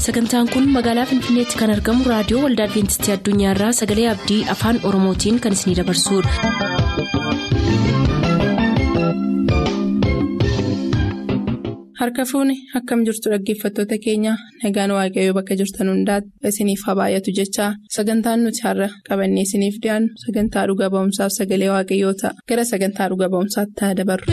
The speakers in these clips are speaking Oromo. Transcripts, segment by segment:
sagantaan kun magaalaa finfinneetti kan argamu raadiyoo waldaa adventistii addunyaarraa sagalee abdii afaan oromootiin kan isinidabarsudha. harka fuuni akkam jirtu dhaggeeffattoota keenya nagaan waaqayyoo bakka jirtan hundaati isiniif haa baay'atu jechaa sagantaan nuti har'a qabannee isiniif dhiyaannu sagantaa dhuga ba'umsaaf sagalee waaqayyoo ta'a gara sagantaa dhuga ba'umsaatti haa dabarru.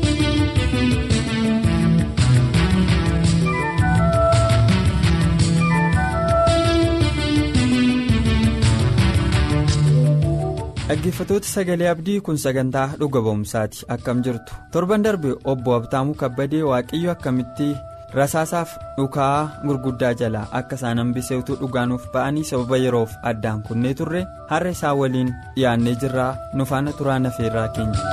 dhaggeeffatoota sagalee abdii kun sagantaa dhuga ba'umsaati akkam jirtu torban darbe obbo abtaamuu kabbadee waaqayyo akkamitti rasaasaaf dhukaa gurguddaa jalaa akka isaan hambisee utuu dhugaanuuf ba'anii sababa yeroof addaan kunnee turre har'a isaa waliin dhiyaannee jirraa nu faana turaa nafeerraa keenya.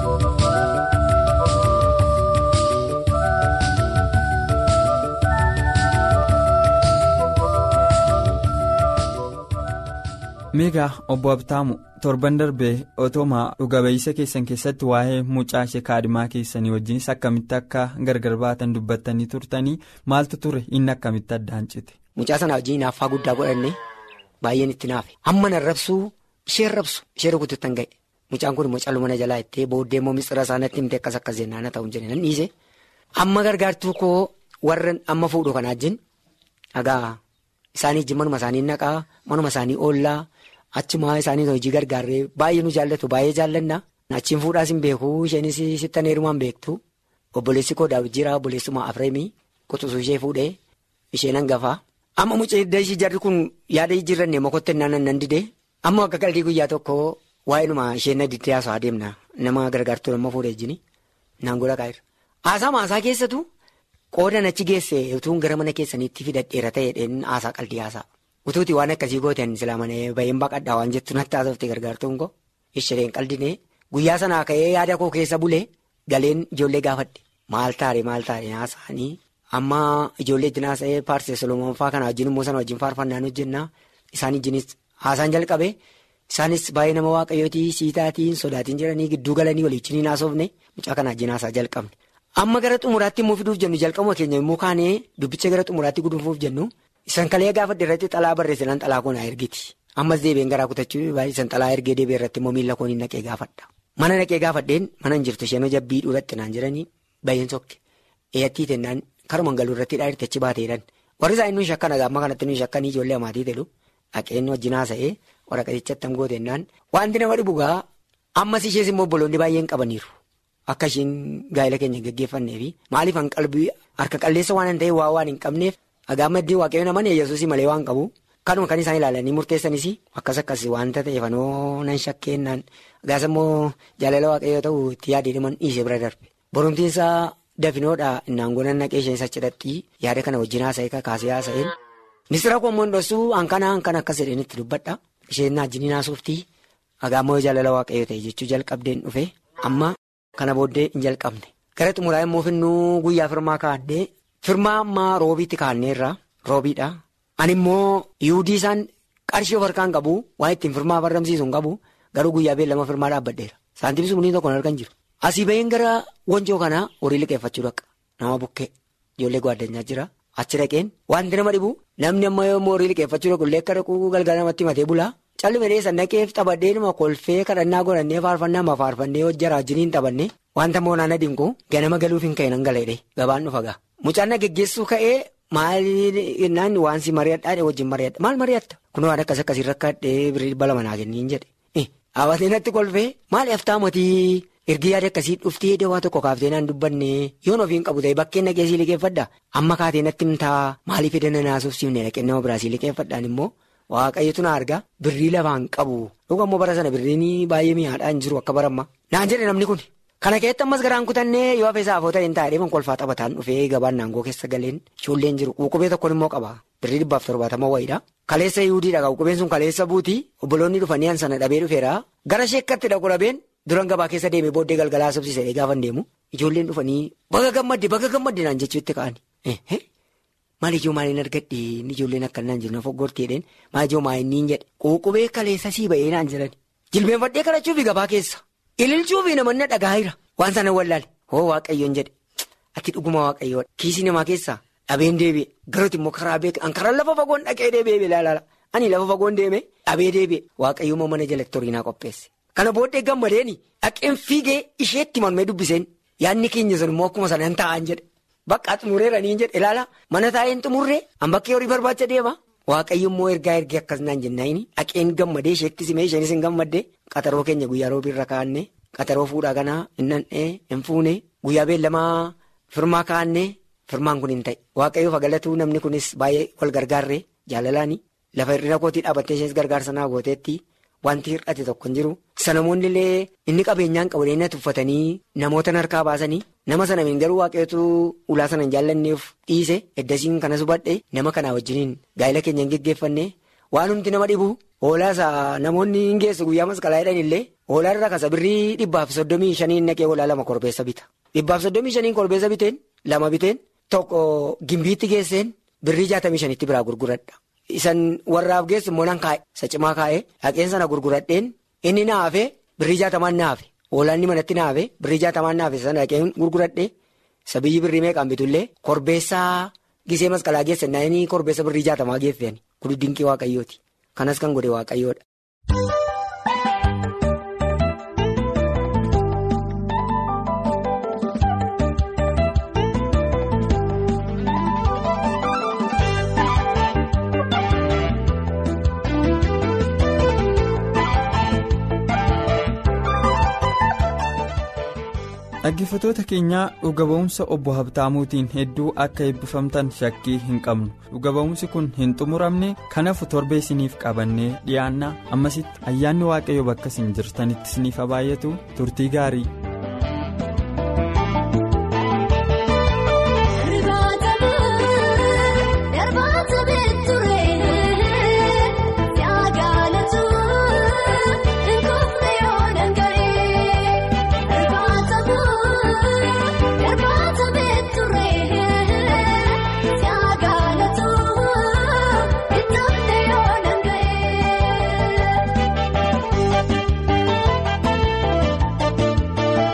meegaa obbo abtaamu torban darbee otooma dhuga ba'isa keessan keessatti waa'ee mucaa ishee kaadhimaa keessanii wajjinis akkamitti akka gargar baatan dubbattanii turtanii maaltu ture inni akkamitti addaan cite. mucaa sana wajjin naaffaa guddaa godhanne baay'een itti naafe amma nan rabsuu isheen rabsu ishee rukututtan ga'e mucaan kun immoo callu mana jalaa ittee booddee immoo mixira isaaniitti himte akkas akkas jennaan haa ta'u jedhe nan dhiise amma gargaartuu koo warra amma fuudhu kanaa wajjin dhagaa isaanii wajjin manuma isaanii naqaa manuma isaanii oollaa. Achuma isaanii hojii gargaarree baay'ee nu jaallatu baay'ee jaallanna. Achiin fuudhaas hin beeku isheenis sittan heerumaan beektu. Obboleessi koo daawwit jira obboleessuma Afreemii quxisuu ishee fuudhee isheen hangafaa. Amma mucaa hidda ishee jarri kun yaada jijjiirranne mokotte naan nan didee amma akka qalbii guyyaa tokko waa'inuma isheen na diddee haasa'aa deemna nama gargaartuu nama fuudhee jini naan godha kaa'eera. Haasaa maasaa keessatu qoodan achi geesse utuun gara mana keessaniitti fidadheera ta'eedhaan haasaa qalbii haasaa. Utuuti waan akkasii gooteen silaa manee baay'een baqadhaa waan jettu natti haasofte gargaartuun koo isheen qaldinee guyyaa sanaa ka'ee yaada koo keessa bulee galeen ijoollee gaafadhe maal taare maal taare haasa'anii amma ijoollee ittiin haasa'ee paarsee solomooffaa kana wajjin immoo sana wajjin faarfannaan hojjennaa isaan wajjinis haasaan jalqabe isaanis baay'ee nama waaqayyootii siitaatiin sodaatiin jiranii gidduu galanii waliin haasofne mucaa kana wajjin haasaa jalqabne amma gara xumuraatti immoo fiduuf jennu jalqabuma keenya immoo kaanee dubbicha gara xumuraatti guduunfuuf jennu. Isan kalee gaafadhe irratti xalaa barreessan xalaa koonaa ergiti. Ammas deebiin garaa kutachuu baay'ee isan xalaa ergee deebi'e irratti immoo miila kooniin naqee gaafadha. Mana naqee gaafadheen mana hin jirtu isheen jabbii dhuudhaatti naan jedhanii baay'een sokke. Eeyyattii tennaan karuma galuu irratti dhaayirti achi baateedhaan. Warri isaa inni shakkan amma kanatti inni shakkanii ijoollee amaatii jedhu dhaqeen wajjin haasa'ee waraqatichatti am gootennaan wanti nama dhibu gaa ammas ishees immoo obboloonni baay'een qabaniiru. Akka isheen gaa'ela keenya gaggeeffannee fi maaliif qalbii harka qalleessa waan hin ta'e waa waan hin qabneef. Dhagaa maddii waaqayyoon naman yesuusii malee waan qabu kanuma kan isaan ilaalanii murteessanis akkas akkas waanta ta'eefanoo nan shakkeennaan gaas immoo jaalala waaqayyoo ta'u itti yaadee dhiman dhiisee bira darbe. Boromtiinsa dafinoodha innaan gonan naqee isheen sachiidhatti yaada kana wajjin haasa'ee kakaasee haasa'een. Misira koo immoo dhossuu hankana hankana akkas jedheen itti dubbadha. Isheen naajjiniin haasuuftii dhagaa immoo jaalala waaqayyoo ta'e jechuu jalqabdeen dhufe amma kana booddee hin jalqabne. Gara xumuraa immoo finnuu guyyaa firmaa kaa'addee. Firmaa ammaa roobiitti kaa'anneerra roobiidha. Ani immoo yuudii isaan qarshii of harkaan qabu waan ittiin firmaa barramsiisu hin qabu garuu guyyaa beellama firmaa dhaabbadheera. Saantiimni sumniin tokko argan jiru. Asii baheen gara wanjoo kanaa horii liqeeffachuu dhaqa. Nama bukkee ijoollee gwaaddanyaa jira. Achi dhaqeen wanti nama dhibu namni amma yommuu horii liqeeffachuu dhaqu illee akka dhaquu galgala namatti matee bulaa. Calli madee sannaqeef taphadhee nama kolfee kadhannaa godhannee faarfannaa ma faarfannee hojjara wajjiniin taphanne wanta moonaan adiinku ganama galuuf hin ka'e nan galeedhe gabaan dhufa gaa. Mucaan na geggeessuu ka'ee maali jennaan waan si mari'adhaa wajjin mari'adha maal mari'atta kun waan akkas akkasii rakkaadhee birrii dhibba lama naa kenniin jedhe hawaasni natti kolfee maali haftaa mootii ergi yaada akkasii dhuftee dawaa tokko kaaftee naan dubbanne yoon ofiin qabu ta'e bakkeen naqee sii liqeeffadha amma kaatee natti himtaa maaliif edana naasuuf siifne naqee nama biraa sii liqeeffadhaan immoo waaqayyotu na argaa birrii lafaan qabu dhuga immoo bara sana birriin baay'ee mi'aadhaa hin jiru akka baramma naan jedhe namni kun. Kana keessatti ammas garaan kutannee yoo hafee saafoo ta'een taa'ee man kolfaa taphataan dhufee gabaan naangoo keessa galeen ijoolleen jiru quuqubee tokkoon immoo qaba birrii dhibbaaf torbaatama wayiidha. Kaleessa yuudiidha quuqubeen sun kaleessa buutii obboloonni dhufanii an sana dhabee dhufeera gara sheekkatti dhaqu dhabeen duran gabaa keessa deemee booddee galgalaa subsiisee gaafa deemu ijoolleen dhufanii baga gammadde baga gammadde naan jechuutti ka'ani. Maal ijoo maaliin argadhe ijoolleen akkanaan jiru na foggorteedheen maal ijoo maaliin jedhe quuqubee kaleessa sii ba'ee naan jedhan jilbeenfadhee kadhachuufi gabaa keessa. Ililchuufi namoonni dhagaa jira waan sana wallaale hoo waaqayyoon jedhe ati dhuguma waaqayyoodha kiisii namaa keessaa dhabeen deebi'e garuu immoo karaa beeku an karaa lafa fagoon dhaqee deebi'e ilaala ani lafa fagoon deeme dhabee deebi'e waaqayyummaa mana jalatti horiinaa qopheesse. Kana booddee gammadeeni dhaqeen fiigee isheetti manumee dubbiseen yaadni keenya sun immoo akkuma sanaan taa'an jedhe bakka xumureeranii jedhe ilaala mana taa'een xumurree an bakkee horii barbaacha deema. Waaqayyo immoo ergaa ergee akkas naan jennaayini dhaqeen gammadee isheetti simee isheenis hin gammadde qaxaroo keenya guyyaa roobiirra kaa'annee qaxaroo fuudhaa kanaa hin nan'ee hin fuune guyyaa beellamaa firmaa kaa'annee firmaan kun hin ta'e waaqayyoof agalatuu namni kunis baay'ee wal gargaarree jaalalaani lafa hir'ina kootii dhaabattee isheenis gargaarsa naa gooteetti wanti hir'ate tokko hin jiru. Sanamoonni illee inni qabeenyaan qabeenya tuffatanii namoota harkaa baasanii nama sana miin garuu waaqayyootu ulaa sana hin jaallanneef dhiise eddasiin kanas hubadhe nama kanaa wajjiniin gaa'ela keenya hin geggeeffanne waan humti nama dhibu hoolaa namoonni hin geessu guyyaa masqalaa jedhan illee hoolaa irraa kasa birrii dhibbaaf soddomii shanii naqee hoolaa lama korbeessa bita dhibbaaf soddomii shanii korbeessa biteen lama biteen tokko gimbiitti geesseen birrii jaatamii shanitti biraa gurguradha. Isan warraaf geessu immoo nan kaa'e isa cimaa kaa'e dhaqeen sana gurguradheen inni naafe birrii jaatamaan naafe hoolaanni manatti naafe birrii jaatamaan naafe sana dhaqeen gurguradhe isa biyyi birrii meeqaan bitullee korbeessaa gisee masqalaa geessan naannii korbeessa birrii jaatamaa geessan kun dinqii waaqayyooti kanas kan godhe waaqayyoodha. dhaggeeffattoota keenyaa dhuga ba'umsa obbo Habtaamuutiin hedduu akka eebbifamtan shakkii hin qabnu dhuga ba'umsi kun hin xumuramne kanaaf torbee isiniif qabannee dhiyaannaa ammasitti ayyaanni waaqayyo bakka isin jirtanitti isiniif baay'atu turtii gaarii. Kun.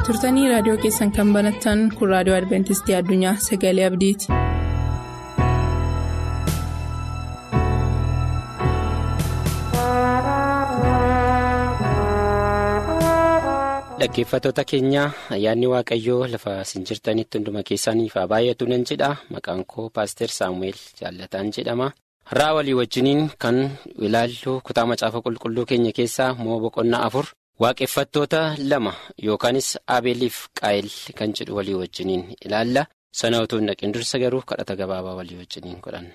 turtanii raadiyoo keessan kan banattan kun raadiyoo adventistii addunyaa sagalee abdiiti. Dhaggeeffattoota keenya ayyaanni waaqayyoo lafa isin jirtanitti hunduma keessaniif haa baay'atu nan jedha maqaan koo paaster saamu'eel jaallataan jedhama har'aa walii wajjiniin kan ilaallu kutaa macaafa qulqulluu keenya keessaa moo boqonnaa afur waaqeffattoota lama yookaanis abeeliif qaayil kan jedhu walii wajjiniin ilaalla sana utuu hin dhaqin dursa garuu kadhata gabaabaa walii wajjiniin godhanna.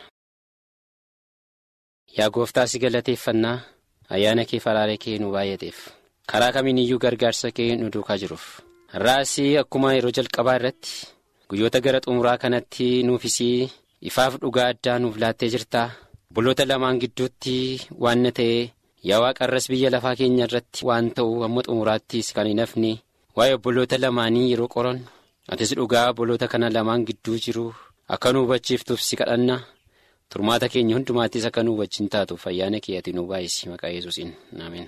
Yaa gooftaa si galateeffannaa ayyaana kee faraaree kee nu baay'ateef. karaa kamiin iyyuu gargaarsa kee nu duukaa jiruuf har'aasii akkuma yeroo jalqabaa irratti guyyoota gara xumuraa kanatti nuufisii ifaaf dhugaa addaa nuuf laattee jirtaa buloota lamaan gidduutti waan ta'e yaa waaqarras biyya lafaa keenya irratti waan ta'u amma xumuraattis kan hin hafne waa'ee obboloota lamaanii yeroo qoran atis dhugaa obboloota kana lamaan gidduu jiru akka nu hubachiiftuuf si kadhanna turmaata keenya hundumaattis akka nu wajjin taatuuf ayyaana kee ati nu baay'isi maqaa yesuusiin ameen.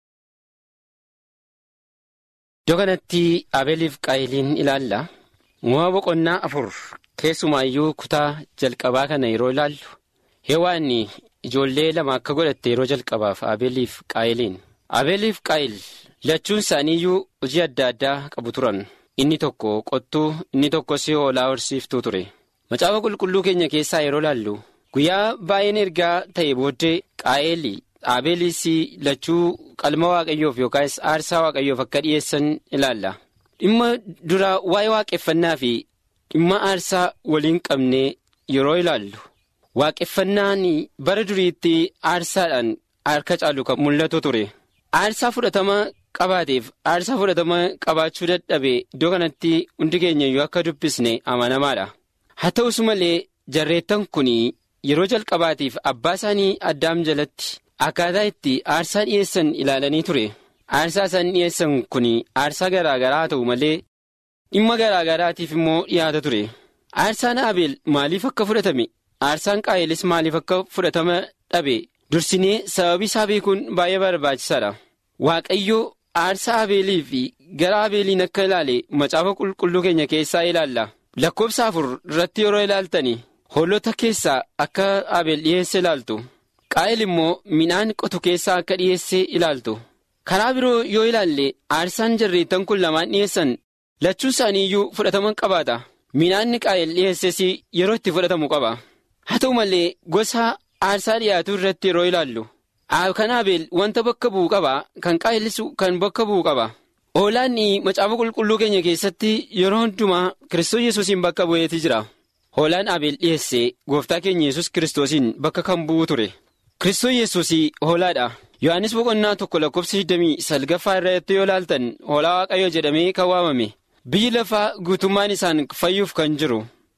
Iddoo kanatti Abeeliif Qaayiliin ilaalla. Uumama boqonnaa afur keessumaayyuu kutaa jalqabaa kana yeroo ilaallu heewaan ijoollee lama akka godhatte yeroo jalqabaaf Abeeliif Qaayiliin. Abeeliif Qaayil lachuun isaaniiyyuu hojii adda addaa qabu turan. Inni tokko qottuu inni tokkos hoolaa horsiiftuu ture. Macaafa qulqulluu keenya keessaa yeroo ilaallu guyyaa baay'een ergaa ta'e booddee Qaayil. Abeeliis lachuu qalma waaqayyoof yookaas aarsaa waaqayyoof akka dhiyeessan ilaalla. Dhimma dura waa'ee waaqeffannaa fi dhimma aarsaa waliin qabnee yeroo ilaallu waaqeffannaan bara duriitti aarsaadhaan harka caalu kan mul'atu ture. Aarsaa fudhatama qabaateef aarsaa fudhatama qabaachuu dadhabe iddoo kanatti hundi keenyayyuu akka dubbisne amanamaadha. Haa ta'us malee jarreettan kun yeroo jalqabaatiif abbaa isaanii addaam jalatti. Akkaataa itti aarsaa dhiyeessan ilaalanii ture. Aarsaa isaan dhiyeessan kun aarsaa garaa garaa ta'u malee dhimma garaa garaatiif immoo dhiyaata ture. Aarsaan Abeel maaliif akka fudhatame? Aarsaan Qaayelis maaliif akka fudhatama dhabe? Dursinee sababii isaa beekuun baay'ee barbaachisaadha. Waaqayyo aarsaa Abeelii fi gara Abeeliin akka ilaale macaafa qulqulluu keenya keessaa ilaalla. Lakkoobsa afur irratti yeroo ilaaltani hoolota keessaa akka Abeel dhiyeesse ilaaltu. Qaayil immoo midhaan qotu keessaa akka dhiyeessee ilaaltu. Karaa biroo yoo ilaalle aarsaan jarreettan kun lamaan dhiyeessan lachuun isaanii iyyuu fudhatama qabaata. Midhaanni qaayil dhiyeesses yeroo itti fudhatamu qaba. Haa ta'u malee gosa aarsaa dhiyaatu irratti yeroo ilaallu. Kan Abeel wanta bakka bu'u qaba. Kan qaayilis kan bakka bu'u qaba. Hoolaan macaafa qulqulluu keenya keessatti yeroo hundumaa Kiristoos Yesuusiin bakka bu'eeti jira. Hoolaan Abeel dhiyeesse gooftaa keenya Yesuus Kiristoosiin bakka kan bu'u ture. Kiristoos Yesuus hoolaadha. Yohaannis boqonnaa tokko lakkoofsa 29 irratti yoo ilaaltan hoolaa waaqayyo jedhamee kan waamame biyyi lafaa guutummaan isaan fayyuuf kan jiru.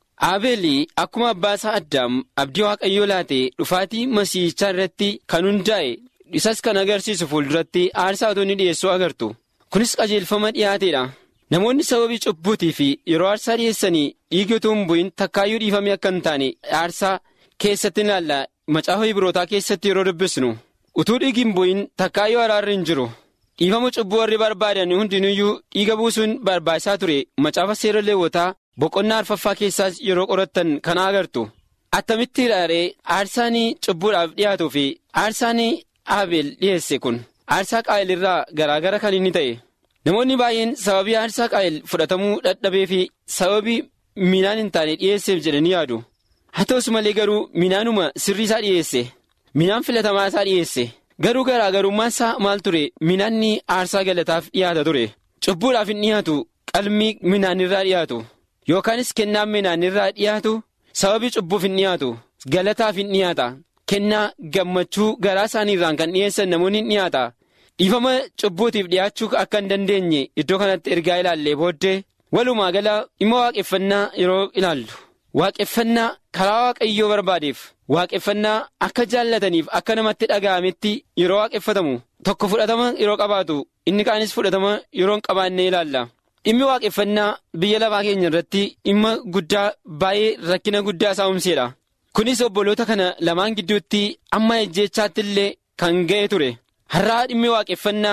Abeeli akkuma abbaa isaa addaam abdii waaqayyoo laate dhufaatii masiichaa irratti kan hundaa'e isas kan agarsiisu fuulduratti aarsaa otoo inni dhiyeessuu agartu. Kunis qajeelfama dhiyaateedha. Namoonni sababii cubbuutii fi yeroo aarsaa dhiyeessanii dhiigi utuu hin bu'in takkaayyuu dhiifamee akka hin taane aarsaa keessatti ilaalla. Macaafa Ibrootaa keessatti yeroo dubbisnu utuu dhiigi hin bu'in takkaayyuu araarri hin jiru dhiifama cubbuu warri barbaadan hundinuyyuu dhiiga buusuun barbaachisaa ture macaafa seera leewwotaa boqonnaa arfaffaa keessaas yeroo qorattan kana agartu attamitti ilaaree aarsaan cubbuudhaaf dhiyaatuu fi aarsaan abeel dhiyeesse kun aarsaa qaayil irraa garaagara kan inni ta'e namoonni baay'een sababii aarsaa qaayil fudhatamuu dadhabee fi sababii midhaan hin taane dhiyeesseef jedhanii yaadu. haa ta'us malee garuu midhaanuma sirrii isaa dhiyeesse midhaan filatamaa isaa dhiyeesse garuu garaagarummaan isaa maal ture midhaanni aarsaa galataaf dhiyaata ture cubbuudhaaf hin dhiyaatu qalmii midhaanirraa dhiyaatu yookaanis kennaan midhaanirraa dhiyaatu sababii cubbuuf hin dhiyaatu galataaf hin dhiyaata kennaa gammachuu garaa isaaniirraan kan dhiyeessan namoonni hin dhiyaata dhiifama cubbuutiif dhiyaachuu akka hin dandeenye iddoo kanatti ergaa ilaallee booddee walumaa gala dhimma waaqeffannaa yeroo ilaallu. Waaqeffannaa karaa waaqayyoo barbaadeef waaqeffannaa akka jaallataniif akka namatti dhaga'ametti yeroo waaqeffatamu tokko fudhatama yeroo qabaatu inni kaanis fudhatama yeroo hin qabaanne ilaalla. Dhimmi waaqeffannaa biyya lafaa keenya irratti dhimma guddaa baay'ee rakkina guddaa isaa uumseedha. Kunis obboloota kana lamaan gidduutti amma ejjeechaatti illee kan ga'e ture. Har'aa dhimmi waaqeffannaa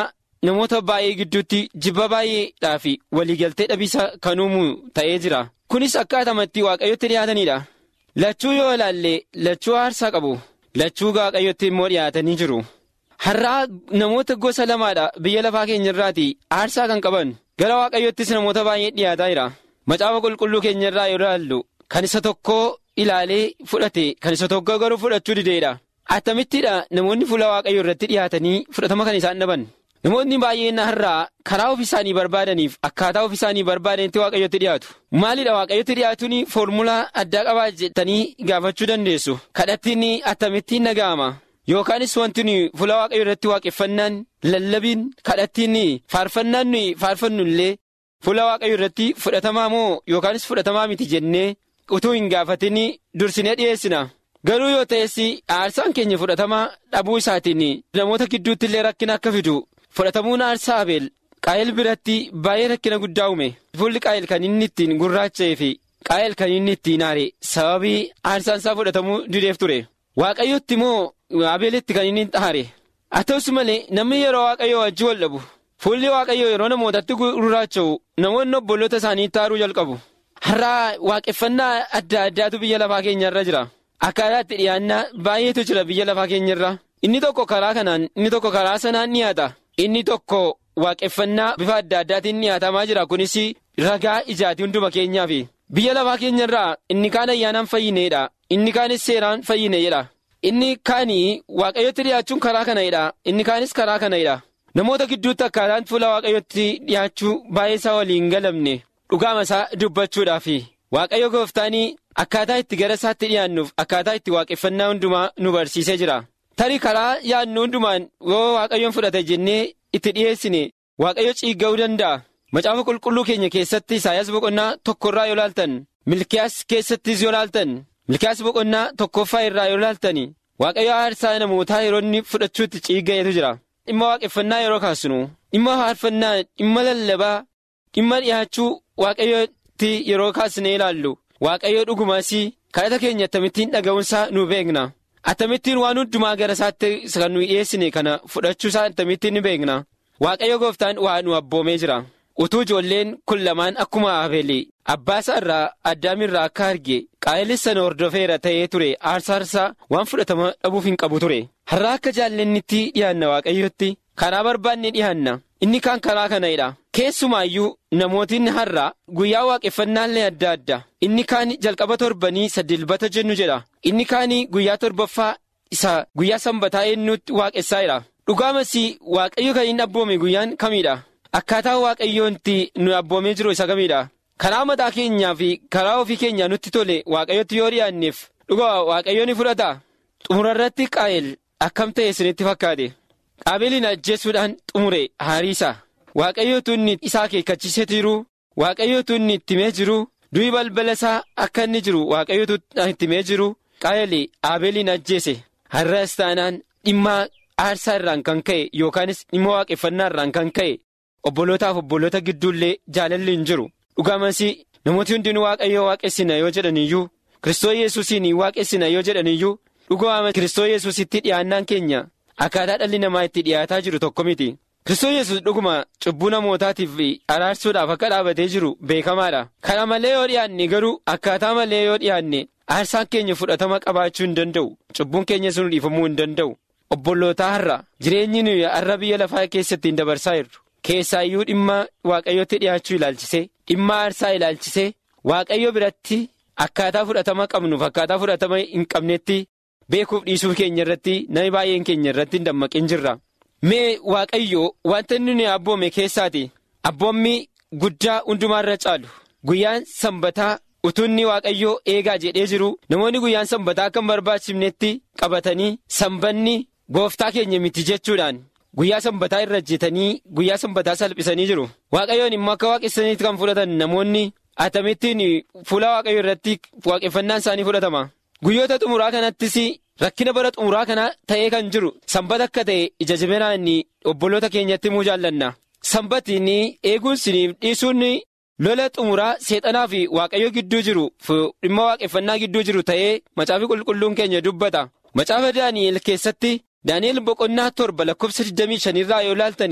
namoota baay'ee gidduutti jibba baay'eedhaa fi waliigaltee dhabiisa kan uumu ta'ee jira. Kunis akkaatamatti waaqayyotti dhiyaatanidha. Lachuu yoo ilaalle lachuu aarsaa qabu. Lachuu waaqayyotti immoo dhiyaatanii jiru. Har'aa namoota gosa lamaadha biyya lafaa keenya irraati aarsaa kan qaban. Gara waaqayyottis namoota baay'ee dhiyaataa jira. Macaafa qulqulluu keenya irraa yoo ilaallu kan isa tokkoo ilaalee fudhate kan isa tokko garuu fudhachuu dideedha. Attamittidha namoonni fuula waaqayyoo irratti dhiyaatanii fudhatama kan isaan dhaban. Namoonni baay'een har'aa karaa ofii isaanii barbaadaniif akkaataa ofii isaanii barbaadanitti waaqayyotti dhiyaatu. Maalidha waaqayyotti dhiyaatuun foormulaa addaa qabaa jettanii gaafachuu dandeessu. Kadhattiin akkamittiin dhaga'ama. Yookaanis wanti nuyi fuula waaqayyoo irratti waaqeffannaan lallabiin kadhattiin faarfannaan nuyi faarfannu illee fuula waaqayyoo irratti fudhatamaa moo yookaanis fudhatamaa miti jennee utuu hin gaafatin dursinee dhiyeessina. Garuu yoo ta'es aarsaan keenya fudhatamaa dhabuu isaatiin namoota gidduutti illee rakkina akka fidu fudhatamuun aarsaa abeel qaayil biratti baay'ee rakkina guddaa uume. Fuulli qaayil kan inni ittiin gurraacha'ee fi qaayil kan inni ittiin aare sababii aarsaan isaa fudhatamuu dideef ture. Waaqayyotti moo abeelitti kan inni aare. Haa ta'us malee namni yeroo waaqayyoo wajjin wal dhabu. Fuulli waaqayyoo yeroo namootatti gurraacha'u namoonni obboloota isaanii taaruu jalqabu. Har'aa waaqeffannaa adda addaatu biyya lafaa keenyarra jira. Akkaataa itti dhiyaannaa baay'eetu jira biyya lafaa keenyarra. Inni tokko karaa kanaan inni tokko karaa sanaan dhiyaata. Inni tokko waaqeffannaa bifa adda addaatiin dhiyaatamaa jira. Kunis ragaa ijaati hunduma keenyaaf. Biyya lafaa keenyarraa inni kaan ayyaanaan fayyineedha. Inni kaanis seeraan fayyine jedha. Inni kaanii waaqayyotti dhiyaachuun karaa kanadha. Inni kaanis karaa kanadha. Namoota gidduutti akkaataan fuula waaqayyotti dhiyaachuu baay'ee isaa waliin galamne dhugaama isaa dubbachuudhaaf waaqayyo gooftaanii akkaataa itti gara isaatti dhiyaannuuf akkaataa itti waaqeffannaa hundumaa nu barsiisee jira. Tarii karaa yaadnu hundumaan yoo waaqayyoon fudhate jennee itti dhiyeessine waaqayyo ciigga'uu danda'a. Macaafa qulqulluu keenya keessatti Isaayyaas boqonnaa tokkorraa yoo laaltan Milkiyaas keessattis yoo laaltan Milkiyaas boqonnaa tokkoffaa irraa yoo laaltan waaqayyo aarsaa namootaa yeroo inni fudhachuutti ciigga'eetu jira. Dhimma waaqeffannaa yeroo kaasnu dhimma faarfannaa dhimma lallabaa dhimma dhiyaachuu waaqayyootti yeroo kaasnee ilaallu waaqayyo dhugumaas kadhata keenya akkamittiin dhaga'uunsaa nu beekna akkamittiin waan hundumaa gara isaatti kan nu dhiyeessine kana fudhachuusaa akkamittiin ni beekna waaqayyo gooftaan waa nu abboomee jira utuu ijoolleen kun lamaan akkuma abeeli abbaasaa irraa addaamirraa akka arge qaayelis sana hordofeera ta'ee ture aarsaarsaa waan fudhatama dhabuuf hin qabu ture har'aa akka jaallannitti dhiyaanna waaqayyotti karaa barbaanne dhiyaanna inni kaan karaa kanadha keessumaayyuu namootiin har'a guyyaa waaqeffannaallee adda adda inni kaan jalqaba torbanii sadilbata jennu jedha inni kaan guyyaa torbaffaa isa guyyaa sanbataa eenyutti waaqessaa'edha dhugaamas waaqayyo kan inni abboome guyyaan kamiidha akkaataa waaqayyoonti nu abboomee jiru isa kamiidha karaa mataa keenyaa fi karaa ofii keenyaa nutti tole waaqayyotti yoo dhiyaanneef dhugaa waaqayyo ni fudhata xumurarratti qaa'el akkam ta'e isinitti fakkaate qaabeeliin ajjeesuudhaan xumure haariisa waaqayyootu inni isaa akeekkachiisetu jiru waaqayyootu inni itti himee jiru du'i balbala isaa akka inni jiru waaqayyootu itti himee jiru qaa'el aabeeliin ajjeese har'as taanaan dhimma aarsaa irraan kan ka'e yookaanis dhimma waaqeffannaa irraan kan ka'e obbolootaaf obboloota gidduullee jaalalli hin jiru dhugaamas namooti hundinuu waaqayyoo waaqessina yoo jedhaniyyuu Kiristoos yesuusiin waaqessina yoo jedhaniyyuu dhugaama Kiristoos yesuusitti dhiyaannaan keenya akkaataa dhalli namaa itti dhiyaataa jiru tokko miti. Kiristoos yesus dhuguma cubbuu namootaatiif araarsuudhaaf akka dhaabatee jiru beekamaadha. Kana malee yoo dhiyaanne garuu akkaataa malee yoo dhiyaanne aarsaan keenya fudhatama qabaachuu hin danda'u. Cubbuun keenya sun dhiifamuu hin danda'u. Obbolootaa har'a jireenyi nuyi har'a biyya lafaa keessatti hin dabarsaa jirru. Keessaayyuu dhimma waaqayyootti dhiyaachuu ilaalchisee dhimma aarsaa ilaalchisee waaqayyo biratti akkaataa fudhatama qabnuuf akkaataa fudhatama hin qabnetti beekuuf dhiisuu keenya irratti namni baay'een keenya irratti hin dammaqin jirra. Mee waaqayyo wanta inni nuyi abboome keessaati abboommi guddaa hundumaarra caalu guyyaan sanbataa utuunni waaqayyoo eegaa jedhee jiru namoonni guyyaan sanbataa akka hin barbaachifnetti qabatanii sanbanni gooftaa keenya miti jechuudhaan. Guyyaa sanbataa irra hojjetanii guyyaa sanbataa salphisanii jiru. Waaqayyoon immoo akka waaqessaniitti kan fudhatan namoonni atamittiin fuula waaqayyoo irratti waaqeffannaan isaanii fudhatama. Guyyoota xumuraa kanattis rakkina bara xumuraa kana ta'ee kan jiru sanbata akka ta'e ija jabinaan obboloota keenyatti himuu jaallanna. Sanbatiin eeguun siniif dhiisuun lola xumuraa seexanaa fi waaqayyo gidduu jiru dhimma waaqeffannaa gidduu jiru ta'ee macaafi qulqulluun keenya dubbata. Macaafa Daani'el keessatti. Daani'el boqonnaa torba lakkoofsa 25 irraa yoo ilaaltanii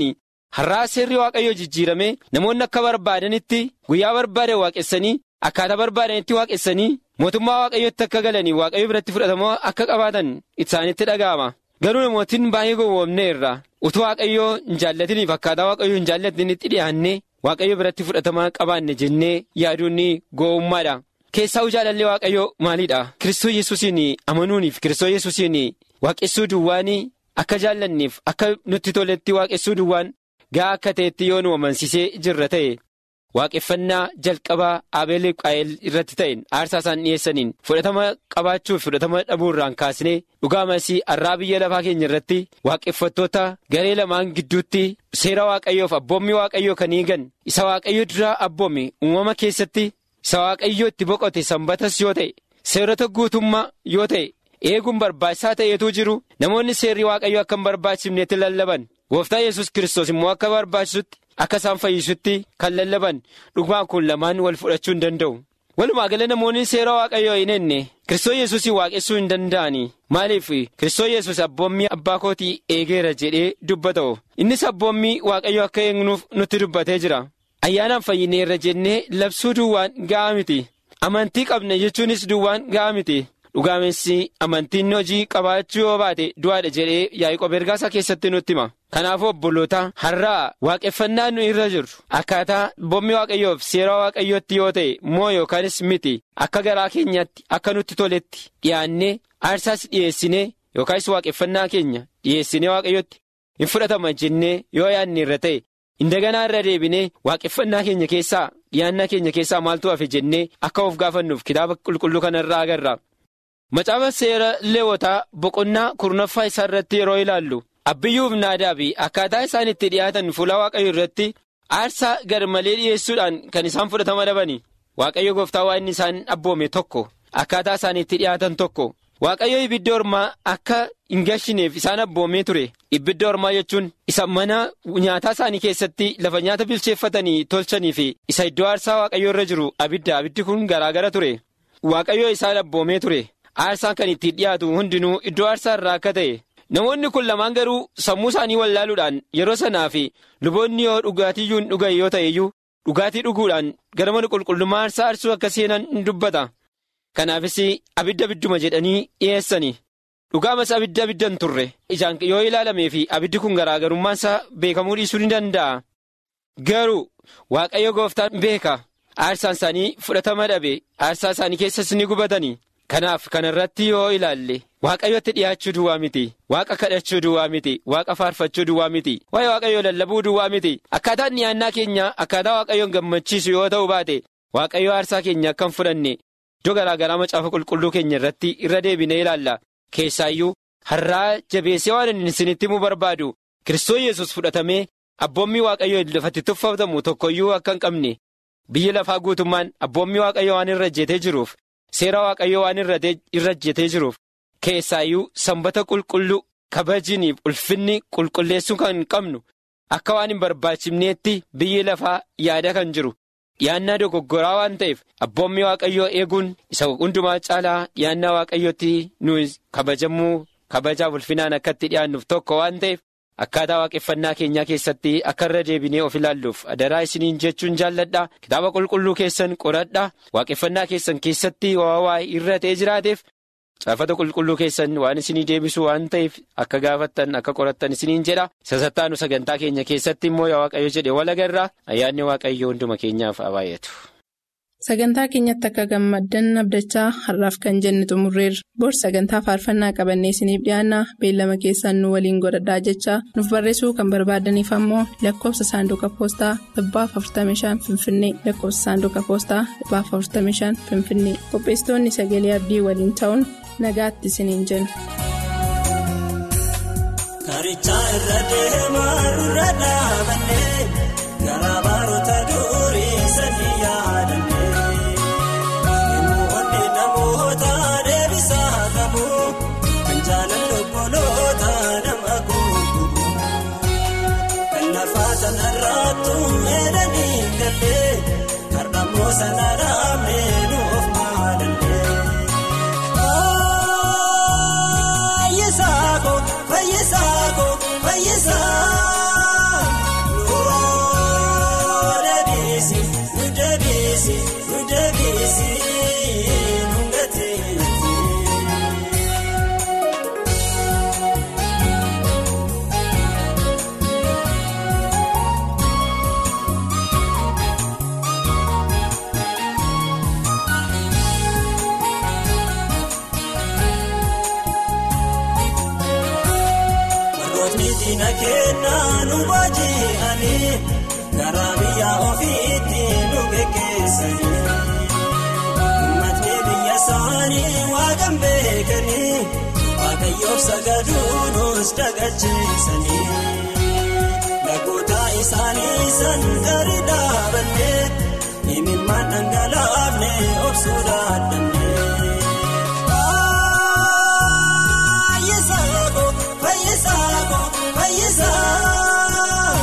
har'aa seerri waaqayyoo jijjiiramee namoonni akka barbaadanitti guyyaa barbaadan waaqessanii akkaataa barbaadanitti waaqessanii mootummaa waaqayyootti akka galanii waaqayyo biratti fudhatamoo akka qabaatan isaanitti dhaga'ama garuu namootiin baay'ee gowwoomneerra utuu waaqayyoo hin jaallatiniif akkaataa waaqayyoo hin jaallatinitti dhiyaannee waaqayyo biratti fudhatamaa qabaanne jennee yaaduun gowwummaadha. keessaa jaalallee waaqayyoo maalidha kiristoos yesuusiin amanuuniif kiristoos yesuusiin waaqessuu duwwaanii akka jaallanneef akka nutti toletti waaqessuu duwwaan ga'a akka ta'etti yoo nu amansiisee jirra ta'e waaqeffannaa jalqabaa abeeliif qaa'el irratti ta'een aarsaa isaan dhiyeessaniin fudhatama qabaachuuf fudhatama dhabuurraan kaasnee dhugaa masii har'aa biyya lafaa keenya irratti waaqeffattoota garee lamaan gidduutti seera waaqayyoof abboommii waaqayyoo kan eegan isa waaqayyo duraa abboome uumama keessatti. isa waaqayyoo itti boqote sanbatas yoo ta'e seerota guutummaa yoo ta'e eeguun barbaachisaa ta'eetu jiru namoonni seerri waaqayyoo akka hin barbaachifnetti lallaban gooftaa yesus kiristoos immoo akka barbaachisutti akka isaan fayyisutti kan lallaban dhugumaan kun lamaan wal fudhachuu hin danda'u walumaa gala namoonni seera waaqayyoo hin enne kiristoos yesuus waaqessuu hin danda'ani maaliif kiristoos yesus abboommii abbaa kootii eegeera jedhee dubbata innis abboommii waaqayyoo akka eegnuuf nutti dubbatee jira. ayyaanaan fayyineerra jennee labsuu duwwaan ga'aa miti amantii qabna jechuunis duwwaan ga'aa miti dhugaamessi amantiin hojii qabaachuu yoo baate du'aadha jedhee yaa'ii ergaasaa keessatti nutti hima kanaafuu obboloota har'aa waaqeffannaa nu irra jiru akkaataa abboommii waaqayyoof seera waaqayyootti yoo ta'e moo yookaanis miti akka garaa keenyaatti akka nutti toletti dhiyaannee aarsaas dhiyeessinee yookaanis waaqeffannaa keenya dhiyeessinee waaqayyootti hin fudhatama jennee yoo yaadne irra ta'e. Indaganaa irra deebinee waaqeffannaa keenya keessaa dhiyaannaa keenya keessaa maaltu hafe jennee akka of gaafannuuf kitaaba qulqulluu kanarraa agarra. Macaafa seera leewotaa boqonnaa kurnaffaa isaa irratti yeroo ilaallu abbiyyuuf naadaa fi akkaataa isaan itti dhiyaatan fuula waaqayyo irratti aarsaa gar malee dhiyeessuudhaan kan isaan fudhatama dhabani. Waaqayyo gooftaa waan inni isaan abboome tokko akkaataa isaan itti dhiyaatan tokko. Waaqayyo ibidda ormaa akka hin gashineef isaan abboomee ture ibidda ormaa jechuun isa mana nyaataa isaanii keessatti lafa nyaata bilcheeffatanii tolchanii fi isa iddoo aarsaa waaqayyo irra jiru abidda abiddi kun garaagara ture waaqayyo isaan abboomee ture aarsaan kan ittiin dhiyaatu hundinuu iddoo aarsaa irraa akka ta'e namoonni kun lamaan garuu sammuu isaanii wallaaluudhaan yeroo sanaa fi luboonni yoo dhugaatiyyuu hin dhugan yoo ta'e iyyuu dhugaatii dhuguudhaan gara mana qulqullummaa aarsaa aarsuu akka seenan hin dubbata. Kanaafis abidda abidduma jedhanii dhiyeessani dhugaamas abidda abiddan turre ijaan yoo ilaalamee fi abiddi kun garaagarummaan isaa beekamuu dhiisuu ni danda'a garuu waaqayyo gooftaan beeka aarsaan isaanii fudhatama dhabe aarsaa isaanii keessas ni gubatani kanaaf kana irratti yoo ilaalle waaqayyotti dhiyaachuu duwwaa miti waaqa kadhachuu duwwaa miti waaqa faarfachuu duwwaa miti waa'ee waaqayyoo lallabuu duwwaa miti akkaataan dhiyaannaa keenya akkaataa waaqayyoon gammachiisu yoo ta'u baate waaqayyo aarsaa keenya akka hin fudhanne. Iddoo garaa garaa macaafa qulqulluu keenya irratti irra deebinee ilaalla keessaayyuu har'aa jabeessee waan inni isinitti himuu barbaadu kiristoos yesus fudhatamee abboommii waaqayyoo lafatti tuffatamu tokkoyyuu akka hin qabne biyyi lafaa guutummaan abboommii waaqayyoo waan irra ejjetee jiruuf seera waaqayyoo waan irra ejjetee jiruuf keessaayyuu sanbata qulqulluu kabajiniif ulfinni qulqulleessuu kan hin qabnu akka waan hin barbaachifneetti biyyi lafaa yaada kan jiru. dhiyaannaa dogoggoraa waan ta'eef abboommii waaqayyoo eeguun isa hundumaa caalaa dhiyaannaa waaqayyootti nu kabajamuu kabajaaf ulfinaan akka itti dhiyaannuuf tokko waan ta'eef akkaataa waaqeffannaa keenyaa keessatti akka irra deebinee of ilaalluuf adaraa isiniin jechuun jaalladha kitaaba qulqulluu keessan qoradha waaqeffannaa keessan keessatti waa irra ta'ee jiraateef caafata qulqulluu keessan waan isinii deebisu waan ta'eef akka gaafattan akka qorattan isiniin jedha sasattaanu sagantaa keenya keessatti immoo yaa waaqayyo jedhe walagarraa ayyaanni waaqayyo hunduma keenyaaf abaayatu. Sagantaa keenyatti akka gammaddan abdachaa har'aaf kan jenne xumurreerra. Bor sagantaa faarfannaa qabannee isiniif dhiyaanna beellama keessaan nu waliin godhadhaa jechaa nuuf barreessuu kan barbaadaniif ammoo lakkoofsa saanduqa poostaa dhibbaaf 45 Finfinnee lakkoofsa saanduqa poostaa dhibbaaf 45 Finfinnee qopheessitoonni sagalee abdii waliin ta'uun nagaatti isiniin jenna. Karichaa irra deemaa irra dhaabannee garaa baroota durii sanii yaadannee namoonni namoota deebisaa qabu kan jaalala obboloota nama guutuu kan lafaa sanarraattu meedanii gallee har'ammoo sanarraa meenuuf maalallee. Fayyisaako fayyisaako fayyisaa baasanii karaa biyya ofiitti nu geggeessanii. Uummatni biyya isaanii waaqan beekanii waaqayyoof sagaduunis dagacheessanii. Dhagoota isaanii san gadi dhaabannee imimmaan dhangalaafne obsuu dadhabnee. Fayyisaako fayyisaako fayyisaa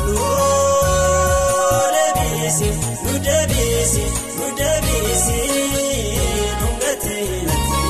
nuu deebisi nu deebisi nu deebisi nu gateetti.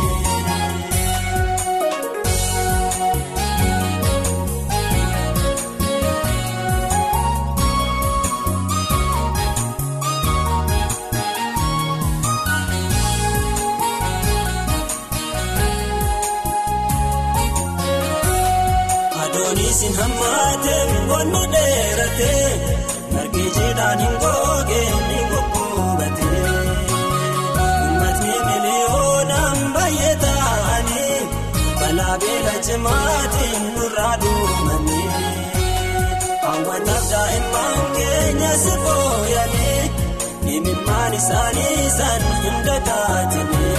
Adoonisin hammaatee wannu dheeratee margi jiidhaan hin googee ni goggogatee. Uummatni miliyoonaan baay'ee ta'anii balaa beela cimaatiin nurraa duumanii. Hawwataaf daa'imman keenya si fooyyanii imimmaan isaanii san hunda taatanii.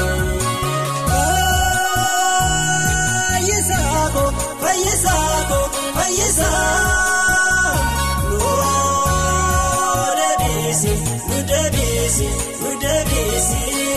Fayyisaako fayyisaako fayyisaa nuu deebisi nu deebisi nu deebisi